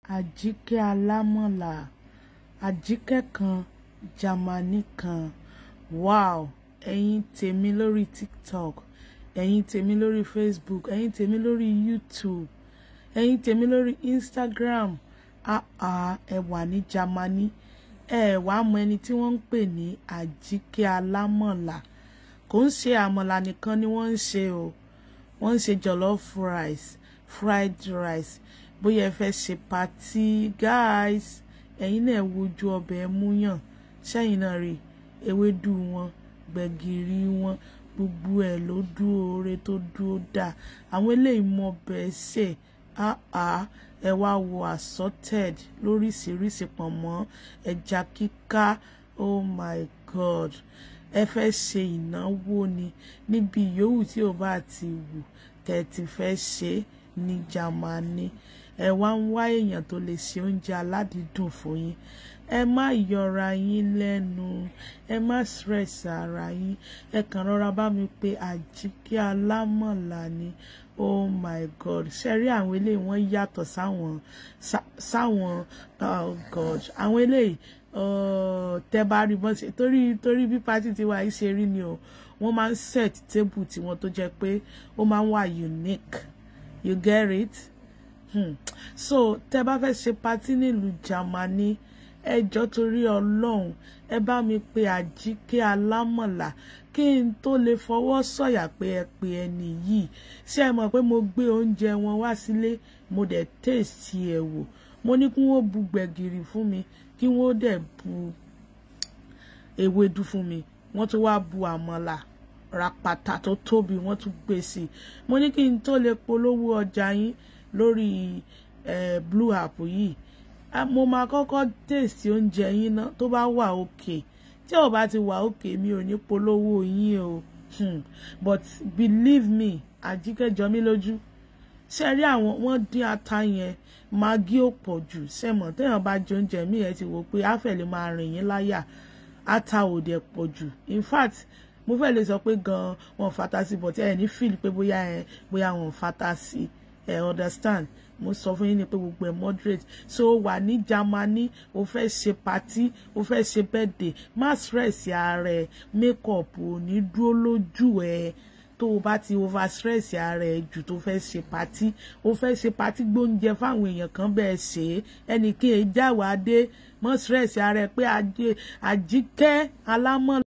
àjíkẹ́ alámọ̀là àjíkẹ́ kan jámánì kan wow ẹ̀yin tèmi lórí tiktok ẹ̀yin tèmi lórí facebook ẹ̀yin tèmi lórí youtube ẹ̀yin tèmi lórí instagram àà ẹ wà ní jámánì ẹ wà mọ ẹni tí wọ́n ń pè ní àjíkẹ́ alámọ̀là kò ń ṣe àmọ̀là nìkan ni wọ́n ń ṣe o wọ́n ń ṣe jollof rice fried rice bóyá ẹ fẹ́ ṣe patí guys ẹ̀yin náà wojú ọbẹ̀ múyàn ṣẹ́yìn náà rí ewédú wọn gbẹ̀gìrì wọn gbogbo ẹ̀ ló dúró ore tó dúró dáa àwọn eléyìí mọ bẹ́ẹ̀ ṣe áá ẹ wá wo assorted lóríṣiríṣi pọ̀nmọ́ ẹja kíká oh my god ẹ fẹ́ ṣe ìnáwó ni níbi yòówù tí ò bá ti wù tẹ́ ti fẹ́ ṣe ní Jámánì ẹ wá ń wá èèyàn tó lè ṣe oúnjẹ aládìídùn fún yín ẹ má yọra yín lẹ́nu ẹ má stress ara yín ẹ kàn rọra bá mi pé àjíkẹ́ alámọ̀là ni oh my god ṣe rí àwọn eléyìí wọ́n yàtọ̀ sáwọn sáwọn oh god àwọn eléyìí tẹ́ bá rí bọ́n ṣe torí torí bí pátí tiwa yìí ṣe rí ni o wọ́n máa ń set table tiwọn tó jẹ́ pé ó máa ń wà unique you get it hmm. so tẹ́ bá fẹ́ ṣe pátí nílùú Jámánì ẹjọ́ torí ọlọ́run ẹ bá mi pe àjíkẹ́ alámọ̀là kí n tó lè fọwọ́ sọ̀yà pé ẹ pe ẹni yìí ṣé ẹ mọ̀ pé mo gbé oúnjẹ wọn wá sílé mo dẹ̀ tèèsì ẹ̀ wò mo ní kí wọ́n bu gbẹ̀gìrì fún mi kí wọ́n dẹ̀ bu ewédú fún mi wọ́n tún wá bu àmàlà ràpàtà tó tóbi wọ́n tún gbé sí i mo ní kí n tó lè polówó ọjà yín lórí eh, blue app yìí mo máa kọ́kọ́ tèsì oúnjẹ yín ná tó bá wà òkè tí ò bá ti wà òkè mi ò ní polówó yín o hmm. but believe me àjíkẹ́ jọ mí lójú ṣe rí àwọn wọ́n dín ata yẹn magi ò pọ̀ jù sẹ́mọ̀ téèyàn bá jẹ oúnjẹ mi ẹ̀ ti wò pé àfẹ̀lẹ̀ máa rìn yín láyà ata ò dẹ̀ pọ̀ jù in fact mo fẹ́ lè sọ pé gan wọn fata sí but ẹ ní feel pé bóyá ẹ bóyá wọn fata sí ẹ understand mo sọ fún yín ni pé gbogbo ẹ moderate so o wà ní Jámánì o fẹ́ ṣe party o fẹ́ ṣe birthday má stress ara ẹ makeup ò ní dúró lójú ẹ tó o bá ti over stress ara ẹ jù tó fẹ́ ṣe party o fẹ́ ṣe party gbóúnjẹ fáwọn èèyàn kan bẹ́ẹ̀ ṣe é ẹnì kí ẹ jáwàá dé mọ́ stress ara ẹ pé àjíkẹ́ alámọ̀.